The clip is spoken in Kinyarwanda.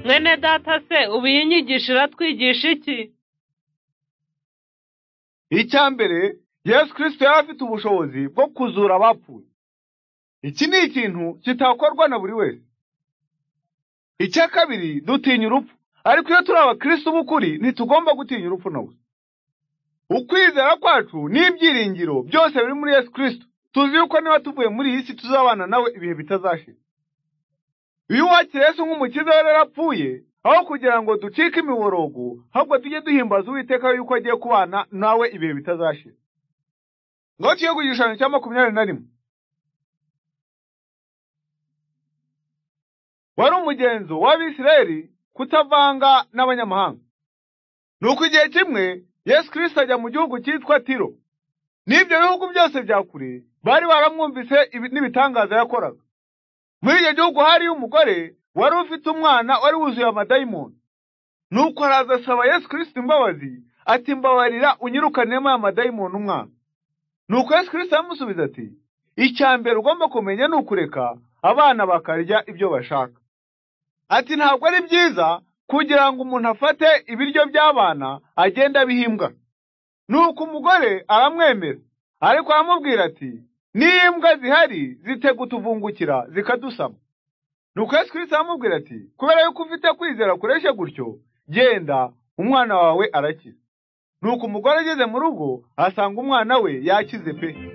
mwene data se ubu iyi nyigisho iratwigisha iki icya mbere yesu kirisito yari afite ubushobozi bwo kuzura abapfuye iki ni ikintu kitakorwa na buri wese icya kabiri dutinya urupfu ariko iyo turi abakirisitu b'ukuri ntitugomba gutinya urupfu na gusa ukwizera kwacu n'ibyiringiro byose biri muri yesu kirisito tuzi yuko niba tuvuye muri iyi si tuzabana nawe ibihe bitazashira iyo uwakira yesu nk'umukiza we yarapfuye aho kugira ngo ducike imiborogo ahubwo tujye duhimbaza uwiteka yuko agiye kubana nawe ibihe bitazashira ngaho tuye ku gishushanyo cya makumyabiri na rimwe wari umugenzo w'abisirayeli kutavanga n'abanyamahanga nuko igihe kimwe yesu kirisito ajya mu gihugu cyitwa tiro n'ibyo bihugu byose bya kure bari baramwumvise ibi- n'ibitangaza yakoraga muri icyo gihugu hariyo umugore wari ufite umwana wari wuzuye amadayimoni nuko araza asaba yesu kirisito imbabazi ati mbabarira unyirukanemo aya madayimoni umwana nuko yesu kirisito aramusubiza ati icya mbere ugomba kumenya ni ukureka abana bakarya ibyo bashaka ati ntabwo ari byiza kugira ngo umuntu afate ibiryo by'abana agende abihimbwa nuko umugore aramwemera ariko aramubwira ati niyo imbwa zihari zitagutuvungukira zikadusama nuko yesu kirisito aramubwira ati kubera yuko ufite kwizera kureshe gutyo genda umwana wawe arakize nuko umugore ageze mu rugo asanga umwana we yakize pe